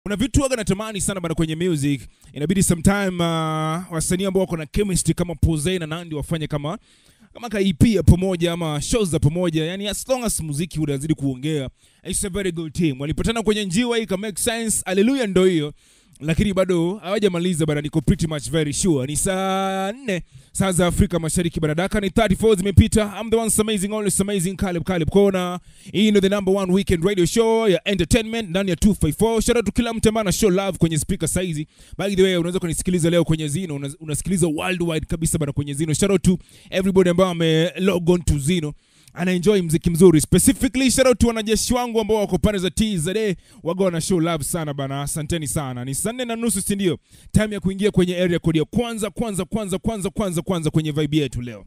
kuna vitu waga natamani sana bana kwenye music inabidi sometime uh, wasanii ambao wako na chemistry kama Posey na Nandi wafanye kama kama ka EP ya pamoja ama shows za pamoja yani as long as muziki unazidi kuongea it's a very good team walipatana kwenye njiwa hii ka make sense haleluya ndo hiyo lakini bado hawajamaliza bana niko pretty much very sure ni saa nne saa za afrika mashariki bana daka ni 34 zimepita i'm the one amazing always amazing Caleb Caleb kona hii ndio the number one weekend radio show ya entertainment ndani ya 254 shout out to kila mtu ambaye ana show love kwenye speaker saizi by the way unaweza kunisikiliza leo kwenye Zino una- unasikiliza worldwide kabisa bana kwenye Zino shout out to everybody ambao ame log on to Zino anaenjoy mziki mzuri specifically shout out to wanajeshi wangu ambao wako pande za TZA waga wana show love sana bana asanteni sana ni saa nne na nusu si ndio time ya kuingia kwenye area code ya kwanza kwanza kwanza kwanza kwanza kwanza kwenye vibe yetu leo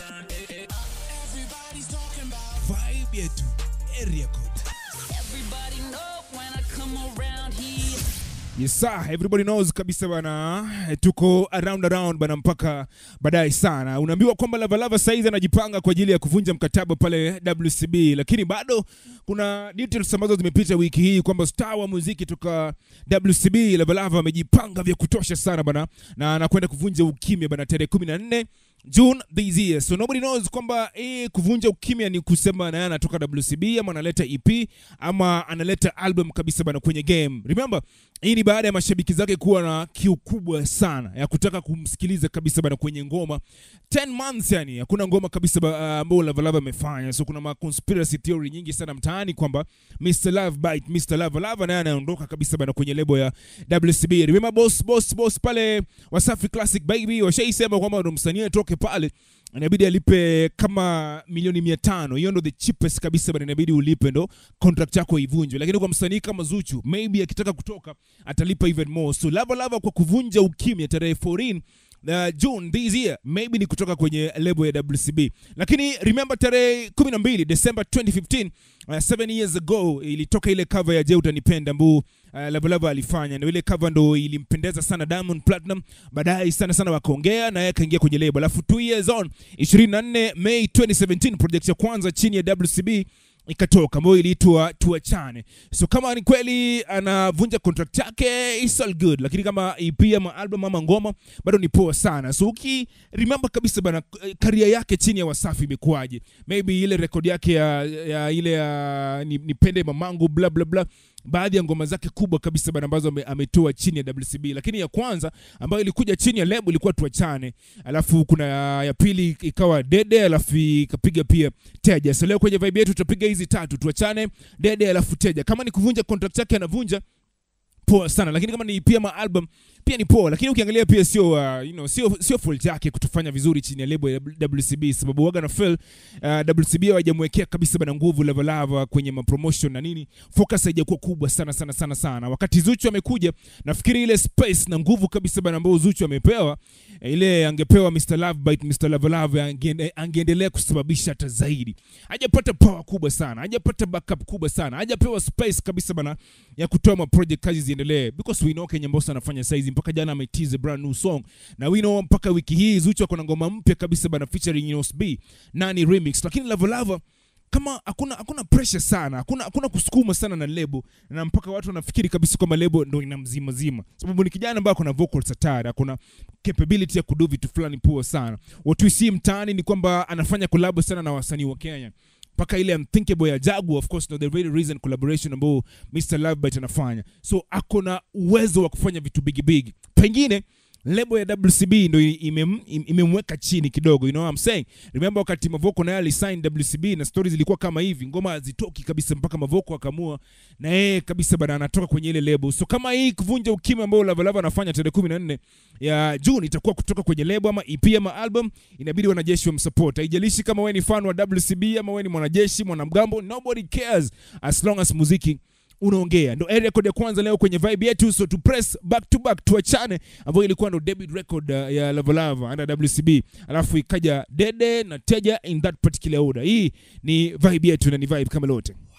vibe yetu area code Everybody know when I come around here. Yes sir, everybody knows kabisa bana, eh, tuko around around bana mpaka baadaye sana. Unaambiwa kwamba Lava Lava saizi anajipanga kwa ajili ya kuvunja mkataba pale WCB, lakini bado kuna details ambazo zimepita wiki hii kwamba star wa muziki toka WCB Lava Lava amejipanga vya kutosha sana bana, na anakwenda kuvunja ukimya bana tarehe 14 June this year. So nobody knows kwamba hii kuvunja ukimya ni kusema naye anatoka WCB ama analeta EP ama analeta album kabisa bana kwenye game. Remember, hii ni baada ya mashabiki zake kuwa na kiu kubwa sana ya kutaka kumsikiliza kabisa bana kwenye ngoma 10 months, yani hakuna ngoma kabisa ba- ambayo Lava Lava amefanya. So kuna ma conspiracy theory nyingi sana mtaani kwamba Mr Love Bite, Mr Lava Lava naye anaondoka kabisa bana kwenye lebo ya WCB. Remember boss boss boss pale Wasafi Classic Baby washaisema kwamba ndo msanii atoke pale inabidi alipe kama milioni mia tano hiyo ndo the cheapest kabisa bana inabidi ulipe ndo contract yako ivunjwe lakini kwa msanii kama zuchu maybe akitaka kutoka atalipa even more so lava lava kwa kuvunja ukimya tarehe 14 Uh, June this year maybe ni kutoka kwenye lebo ya WCB, lakini remember tarehe 12 December 2015 uh, seven years ago ilitoka ile cover ya Je utanipenda ambao uh, Lava Lava alifanya, na ile cover ndo ilimpendeza sana Diamond Platinum. Baadaye sana sana wakaongea na yeye akaingia kwenye lebo, alafu two years on 24 May 2017 project ya kwanza chini ya WCB ikatoka ambayo iliitwa tuachane. So kama ni kweli anavunja contract yake it's all good, lakini kama EP ama album ama ngoma bado ni poa sana. So uki remember kabisa bana, karia yake chini ya Wasafi imekuwaje? Maybe ile rekodi yake ya, ya ile ya ni- nipende mamangu bla bla bla baadhi ya ngoma zake kubwa kabisa bana ambazo ame- ametoa chini ya WCB, lakini ya kwanza ambayo ilikuja chini ya lebo ilikuwa tuachane, alafu kuna ya, ya pili ikawa dede, alafu ikapiga pia teja. So leo kwenye vibe yetu tutapiga hizi tatu, tuachane, dede, alafu teja. Kama ni kuvunja contract yake anavunja poa sana, lakini kama ni pia ma album pia ni poa, lakini ukiangalia pia sio uh, you know, sio sio fault yake kutofanya vizuri chini ya lebo ya WCB, sababu waga na feel uh, WCB hawajamwekea kabisa bana nguvu Lava Lava kwenye mapromotion na nini, focus haijakuwa kubwa sana sana sana sana. Wakati Zuchu amekuja, nafikiri ile space na nguvu kabisa bana ambayo Zuchu amepewa eh, ile angepewa Mr Love Bite, Mr Lava Lava angeende- angeendelea kusababisha hata zaidi. Hajapata power kubwa sana, hajapata backup kubwa sana, hajapewa space kabisa bana ya kutoa ma project kazi ziendelee, because we know Kenya Mbosso anafanya saizi, mpaka jana ametease a brand new song, na we know mpaka wiki hii Zuchu ako na ngoma mpya kabisa bana featuring Yunus B nani remix, lakini Lava Lava kama hakuna hakuna pressure sana, hakuna hakuna kusukuma sana na lebo, na mpaka watu wanafikiri kabisa kwamba lebo ndo ina mzima zima, sababu ni kijana ambaye kuna vocals hatari, akona capability ya kudu vitu fulani poa sana. What we see mtaani ni kwamba anafanya collab sana na wasanii wa Kenya mpaka ile unthinkable ya Jaguar of course no the very reason collaboration ambao Mr Lovebite anafanya, so ako na uwezo wa kufanya vitu big big, pengine lebo ya WCB ndo imem- im- imemweka chini kidogo, you know what I'm saying. Remember wakati Mavoko naye alisign WCB na stories zilikuwa kama hivi, ngoma hazitoki kabisa mpaka Mavoko akamua na yeye kabisa bana anatoka kwenye ile lebo. So kama hii kuvunja ukimya ambao Lava Lava anafanya tarehe 14 ya June itakuwa kutoka kwenye lebo ama EP ama album, inabidi wanajeshi wamsupport. Haijalishi kama wewe ni fan wa WCB ama wewe ni mwanajeshi, mwanamgambo, nobody cares as long as muziki unaongea ndo area record ya kwanza leo kwenye vibe yetu so to press back to back tuachane ambayo ilikuwa ndo debut record uh, ya Lava Lava under WCB alafu ikaja Dede na Teja in that particular order hii ni vibe yetu na ni vibe kama lote